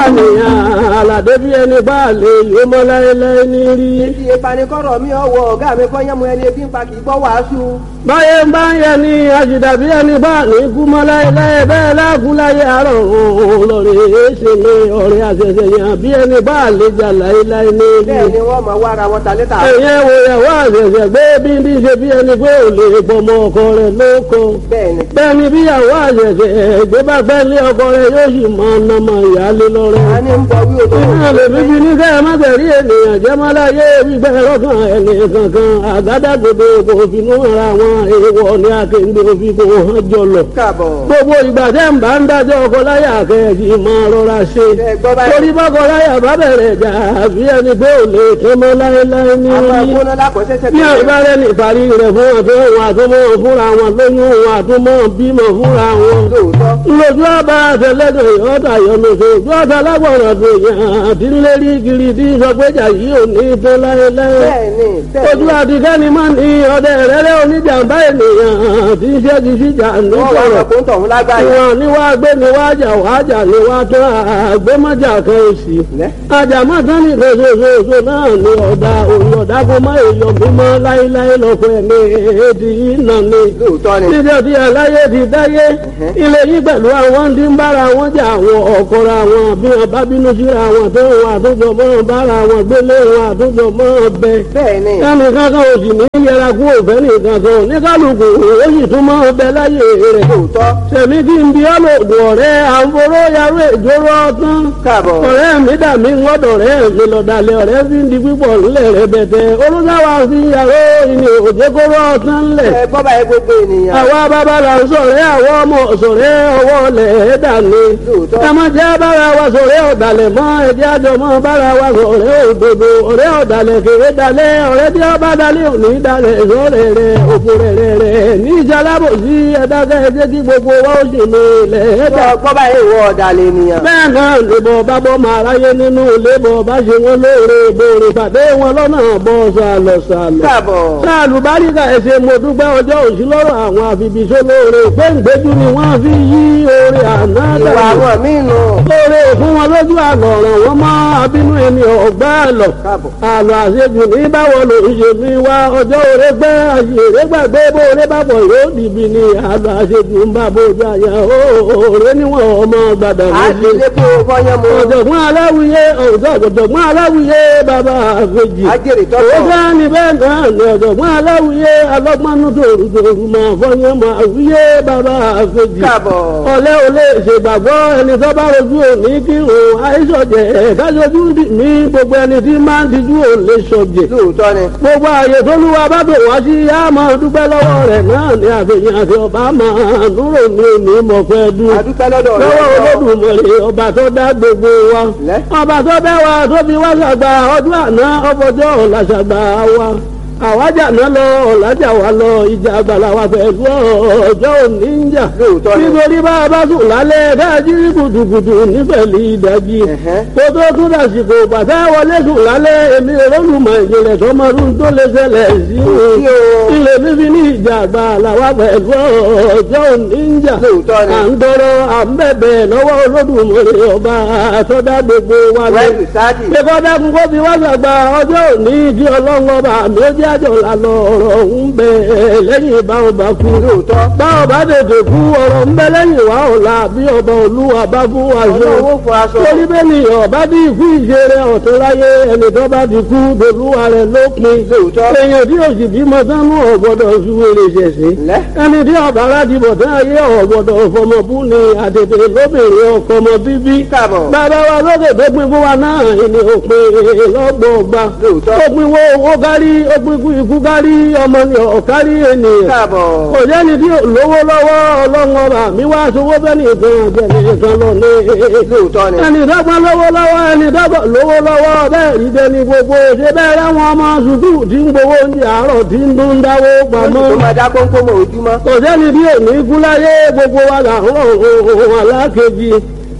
nìyàn àlàdé bí ẹni bá lè yó mọ́ láéláé ní rí. Ibi ìpanikọ́rọ̀ mi ọwọ́ ọ̀gá mi kọ́ yẹ́mu ẹni ebi ń pa kì í gbọ́ wàásù. báyé ń bá ń yẹ ni àjìdá bí ẹni bá ní kú mọ́ láéláé bẹ́ẹ̀ láàkú láyé àárọ̀ òun lọ́rẹ̀ èéṣe ni ọ̀rẹ́ àṣẹṣẹ yàn bí ẹni bá lè jà láéláé ní rí. Bẹ́ẹ̀ ni wọ́n mọ̀ wá ara wọn ta létà. ẹ̀yẹ́ wo ìyàwó àṣẹṣẹ gbé bí ní ṣe bí ẹni pé ò lè gbọmọ ọkọ rẹ̀ lóko. Bẹ́ẹ̀ ni. bẹ́ẹ̀ ni bíyàwó àṣẹṣẹ gbé bá fẹ́ lé ọkọ rẹ̀ yóò sì máa nàmọ ìyáálé lọ́rẹ́. A ní ń bọ̀ wí òtò. Iná lè bíbí ní kẹ́ ẹ má tẹ̀rí ènìyàn jẹ́ má láyé gbígbẹ́ lọ́kàn ẹni kankan àgádágodo kò finú ara wọn èèwọ̀ ní akéǹde òfin kò hàn jọlọ. Káàbọ̀. Gbogbo ìgbà tẹ́ ń bá ń dájọ́ ọkọ láyà kẹ́ẹ̀kì máa rọra ṣe. Ẹ gbọ́ báyìí. Torí bọ́kọ láyà bá bẹ̀rẹ̀ jà àbí ẹni pé ò lè tó mọ́ láéláé ní Àwọn orí. ẹ̀kúnná lákọ̀ọ́sẹ́sẹ́ Ní àìbárẹ́ ní ìparí rẹ̀ fún àtọ́ wọn àtúmọ̀ fúnra wọn lóyún wọn àtúmọ̀ bímọ fúnra wọn Lóòótọ́. lójú ọba àtẹlẹdọ ìyọta yọlọsọ ojú ọta lágbọràn tó yàn àti lérí kiri tí sọgbẹjà yìí ò ní tó láéláé Bẹ́ẹ̀ ni. Bẹ́ẹ̀ ojú ni. àtikẹ́ni máa ní ọdẹ rẹ́rẹ́ oníjàmbá ènìyàn tí ń ṣẹ́gi síjà Wọ́n wá nítorọ̀ ọ̀rọ̀ kó ń tọ̀hún lágbàáyé. ìwọ̀n ni wàá gbé ni wàá jà wàá jà ni wàá tó àgbémọ́jà kan òsì Lẹ́. àjàmọ́ tán ní ìfẹsẹ̀fẹsẹ̀ náà ni ọ̀dà òun ọ̀dà kó má èèyàn mímọ́ láéláé lọ́kọ̀ ẹ̀mí èdè yìí nà ni Lóòótọ́ ni. níbi ọtí aláyé ti dáyé ilé yìí pẹ̀lú àwọn tí ń bára wọn jà àwọn ọ̀kọ́ra wọn bí wọn bá bínú síra wọn tó wọn àtúntò mọ́ bára wọn gbélé wọn àtúntò mọ́ bẹ. Bẹ́ẹ̀ ni. ẹnì kankan ò sì ní yẹra kú òfẹ́ nìkan kan ní kálukú ó sì tún mọ́ bẹ láyé rẹ̀. Lóòótọ́. sẹ̀mí kí n bí ọlọ́dún ọ̀rẹ́ àǹforó yarú ìjóró ọtán. Káàbọ̀. ọ̀rẹ́ mi dà mí ńlọ́dọ̀ rẹ̀ mi lọ́dàlẹ̀ ọ̀rẹ́ fi ń di pípọ̀ ńlẹ̀ rẹ̀ bẹ̀tẹ̀ olùsáwà fi yàrá ìní òjèkóró ọtán ńlẹ̀ Ẹ gbọ́ báyìí gbogbo ènìyàn. àwa bàbá là ń sọ̀rẹ́ àwọn ọmọ sọ̀rẹ́ ọwọ́ lẹ̀ ẹ́ dàní. Lóòótọ́. ẹ má jẹ́ bára wa sọ̀rẹ́ ọ̀dàlẹ̀ mọ́ ẹ̀jẹ̀ àjọ mọ́ bára wa sọ̀rẹ́ òdodo ọ̀rẹ́ ọ̀dàlẹ̀ kéré dalẹ̀ ọ̀rẹ́ tí ọba dalẹ̀ òní dalẹ̀ sọ̀rẹ́ rẹ̀ òfò rẹ̀ rẹ̀ rẹ̀ ní ìjàlábò sí ẹ̀dákẹ́ ẹ̀jẹ̀ kí gbogbo wa ó sì ní ilẹ̀ ẹ̀dá. Gbọ́ gbọ́ báyìí ìwọ ọ̀dàlẹ̀ ènìyàn. bẹ́ẹ̀ náà lèbọ̀ bá bọ́ máa ráyé nínú lébọ̀ bá ṣe wọn lóore ìbòrè pàdé wọn lọ́nà bọ́ sàlọ̀ sàlọ̀ Káàbọ̀. sáàlù báríkà ẹsẹ̀ mo dúpẹ́ ọjọ́ òsì lọ́rọ̀ àwọn àfibìṣó lóore gbẹ̀ngbẹ́jú ni wọ́n fi yí oore àná Ìwà dànù àwọn míì nù. lóore fún wọn lójú àlọ́ ọ̀ràn wọn mọ́ abínú ẹni ọ̀gbá àlọ́ Káàbọ̀. àlọ́ àṣejù ní báwo ló ń ṣe mí wá ọjọ́ òre gbẹ́ àṣèré gbàgbé bóore bàbọ̀ yóò dìbì ní àlọ́ àṣejù ń bá bójú àyà òòrè níwọ̀n ọmọ gbàdà A ti méjì lé kó fọyán mu. ọ̀jọ̀gbọ́n aláwìyé ọ̀jọ̀gbọ́n aláwìyé bàbá àfẹ́jì Ajẹ́rìí ó tọ́tọ̀. fẹ́ ní bẹ́ẹ̀ náà ní ọ̀jọ̀gbọ́n aláwìyé alọ́gbọ́nú tòrùtòrù máa fọyín máa wíyé bàbá àfẹ́jì Káàbọ̀. ọ̀lẹ́ ò lè ṣègbàgbọ́ ẹni tó bá rojú òní kí òun àìsọ̀jẹ̀ kájọjú ní gbogbo ẹni tí máa ń dijú ò lè sọ̀jẹ̀ Lóòótọ́ ni. gbogbo ààyè tó lúwa bá bò wá sí yá máa dúpẹ́ lọ́wọ́ rẹ̀ náà ní àfihàn àti ọba máa dúró ní òní mọ̀fẹ́ dúró A dúpẹ́ lọ́dọ̀ rẹ̀. lọ́wọ́ olódùmarè ọba tó dá gbogbo wa Lẹ́. ọba tó bẹ́ wa tó fi wá ṣàgbà ọdún àná ọfọjọ́ ọ̀la ṣàgbà wa àwájà náà lọ ọ̀làjà wa lọ ìjà àgbàlá wa pẹ̀lú ọjọ́ òní ń jà Lóòótọ́ ni. nítorí bá a bá sùn lálẹ́ káàjí kùtùkùtù nífẹ̀lì ìdájí Ẹ̀hẹ́. kó tó tún dàsìkò bàtà wọlé sùn lálẹ́ èmi olólùmọ̀ ìjìnlẹ̀ tọmọdún tó lè ṣẹlẹ̀ sí Sí o. ilé fífi ní ìjà àgbàlá wa pẹ̀lú ọjọ́ òní ń jà Lóòótọ́ ni. à ń tọrọ à ń bẹ̀bẹ̀ lọ́wọ́ olódùmarè ọba àtọ́dá gbogbo wa lọ. Wẹ́ẹ̀sì sáàdì. Ṣé dákun kó fi wá sàgbà ọjọ́ òní kí ọlọ́run ọba mi ó jẹ́ àjọ lànà ọ̀rọ̀ ń bẹ lẹ́yìn ìbá ọba kú. Lóòótọ́. Bá ọba tètè kú ọ̀rọ̀ ń bẹ lẹ́yìn wá ọ̀la bí ọba olúwa bá fún wa ṣe. Ọlọ́run ó fọ aṣọ. Torí bẹ́ẹ̀ ni ọba bí ikú ìṣeré ọ̀tún láyé ẹni tó bá ti kú dolúwa rẹ̀ lópin. Lóòótọ́. Èèyàn tí òsì bímọ sánú ọ̀gbọ́dọ̀ ṣúwèrè ṣẹ̀ṣẹ̀ Lẹ́. ẹni tí ọba láti bọ̀ tán ayé ọ̀gbọ̀dọ̀ fọmọbú ni àtètè lóbìnrin ọkọ ọmọ bíbí. Káàbọ̀. bàbá wa lókè tó pin fún wa náà ni òpin lọ́gbọ̀ọ́gba. Lóòótọ́. ó pin wo owó kárí ó pin kú ikú kárí ọmọ ni ọ̀kárí ènìyàn. Káàbọ̀. kò sẹ́ni tí ò lówó lọ́wọ́ ọlọ́run ọba mi wá sowó bẹ́ẹ̀ nìkan ọ̀jẹ̀ nìkan lọ ní. Lóòótọ́ ni. ẹni dọ́gba lówó lọ́wọ́ ẹni dọ́gba lówó lọ́wọ́ bẹ́ẹ̀ rí bẹ́ẹ̀ ni gbogbo ṣe bẹ́ẹ̀ láwọn ọmọ sùkúù tí ń gbowó oúnjẹ àárọ̀ tí ń dún dáwó pamọ́ Tó máa dá kónkó mọ́ ojúmọ́. kò sẹ́ni bí òní kú láyé gbogbo wa là ń rọ̀ ohun alákejì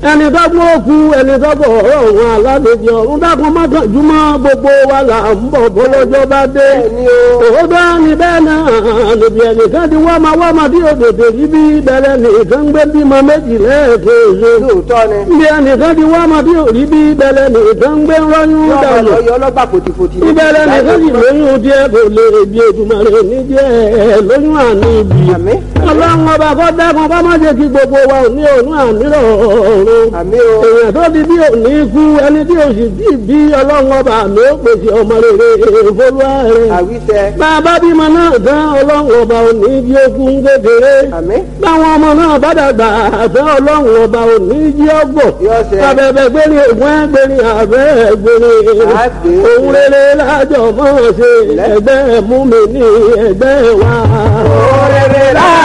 ẹni dọ́gbọ́n òkú ẹni dọ́gbọ́n ọ̀rọ̀ òun aládèjì ọ̀run dákun mọ́kànjúmọ́ gbogbo wa là ń bọ̀ bọ́lọ́jọ́ bá dé. Bẹ́ẹ̀ni o. òótọ́ ni bẹ́ẹ̀ náà níbi ẹnìkan ti wá máa wá máa dí òdòdó yìí bí bẹ̀rẹ̀ nìkan gbé bímọ méjì lẹ́ẹ̀kejì. lóòótọ́ ni. níbi ẹnìkan ti wá máa dí òrí bí bẹ̀rẹ̀ nìkan gbé rọ́yún yọ ọmọ dànù. lọ yọ ọlọ́gbà fòtìfòtì. ìbẹ̀rẹ̀ nìkan sì lóyún díẹ̀ kò lè bí ètùmọ̀rẹ́ ní díẹ̀ lóyún àní ibi. Àmín. ọlọ́run ọba kọ́ dákun kọ́ má jẹ́ kí gbogbo wa ò ní òun àmì rọ̀ọ̀rùn àmì o. èèyàn tó di bí òní kú ẹni tí òsì bí bí ọlọ́run ọba mi ó pèsè ọmọ rere ìfolúwa rẹ̀. àwíṣẹ. bàbá bímọ náà tán ọlọ́run ọba òní jí okun kékeré. àmín. báwọn ọmọ náà bá dàgbà àtẹ ọlọ́run ọba òní jí ọgbọ̀. Yọ ṣẹ. abẹ́bẹ́ gbérí ògùn ẹgbẹ́rin àbẹ́ gbérin. Àgbè. òun rere lájọ mọ́ ṣe ẹgbẹ́ mú mi ní ẹgbẹ́ wa. Òrèrè láà.